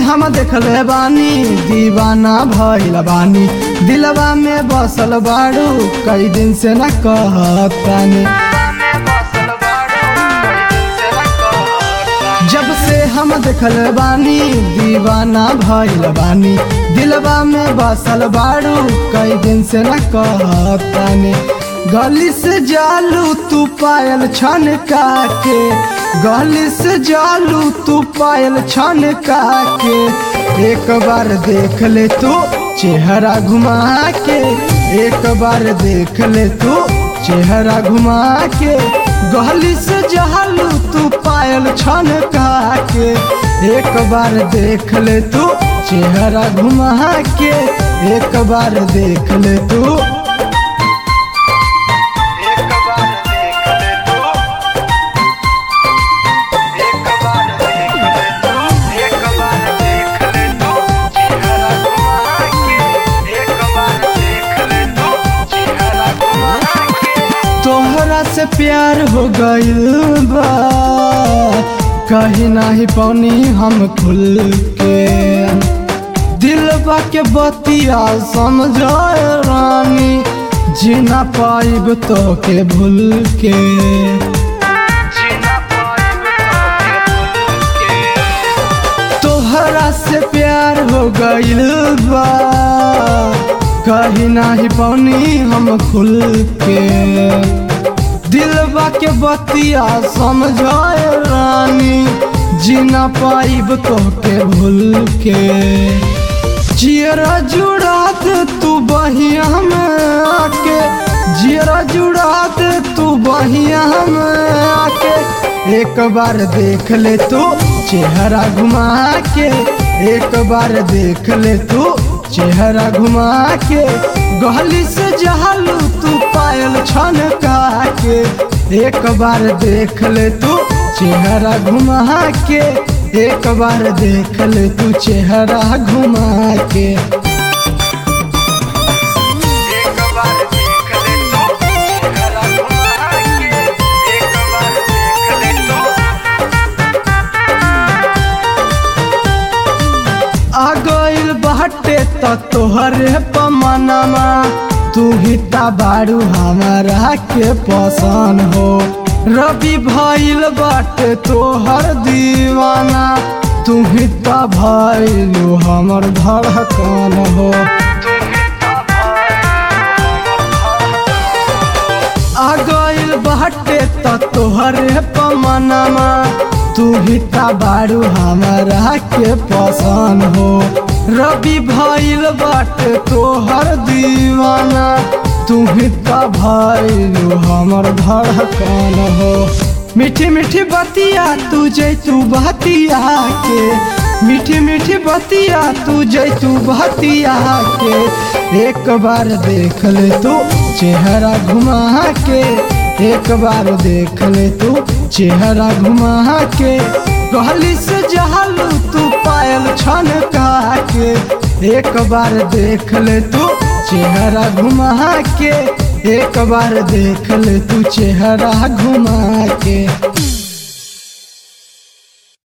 हम देखले बानी दीवाना भइल बानी दिलवा में बसल बाड़ू कई दिन से न कहतानी जब से हम देखले बानी दीवाना भइल बानी दिलवा में बसल बाड़ू कई दिन से न कहतानी गली से जालू तू पायल छन के गली से जालू तू पायल छन के एक बार देख ले तू चेहरा घुमा के एक बार देख ले तू चेहरा घुमा के गली से जालू तू पायल छन के एक बार देख ले तू चेहरा घुमा के एक बार देख ले तू एक बार देख ले तू एक बार देख ले तू एक बार देख ले तू चेहरा घुमा के एक बार देख ले तू चेहरा घुमा के तोहरा से प्यार हो गइल बा कहीं नाही पौनी हम खुल के दिलबा के बतिया समझाए रानी जीना पाइब तो के भूल के जीना पाइब तो के भूल के तोहरा से प्यार हो गइल बा कहीं नाही पौनी हम खुल के दिलबा के बतिया समझाए रानी जीना पाइब तो के भूल के जियरा जुड़ा दे तू बहिया में आके जियरा जुड़ा दे तू बहिया में आके एक बार देख ले तू चेहरा घुमा के एक बार देख ले तू चेहरा घुमा के गली से जहालू तू पायल छन के एक बार देख ले तू चेहरा घुमा के एक बार देख ले तू चेहरा घुमा के एक बार देख ले तू चेहरा घुमा के एक बार देख ले तू आ गइल बाटे त तोहरे पमनमा तू ही ता बारू हमारा के पसंद हो रवि भइल बाटे तोहर दीवाना तू ही ता भइलू हमर धड़कन हो आ गइल बाटे त तोहरे पमनमा तू ही ता बारू हमारा के पसंद हो रवि भइल बाटे तोहर दीवाना तू ही ता भइलू हमर धड़कन हो मीठी मीठी बतिया तू जैतू बतिया के मीठी मीठी बतिया तू जैतू बतिया के एक बार देख ले तू चेहरा घुमा के एक बार देख ले तू चेहरा घुमा के गली से जहालू तू पायल छन के एक बार देख ले तू चेहरा घुमा के एक बार देख ले तू चेहरा घुमा के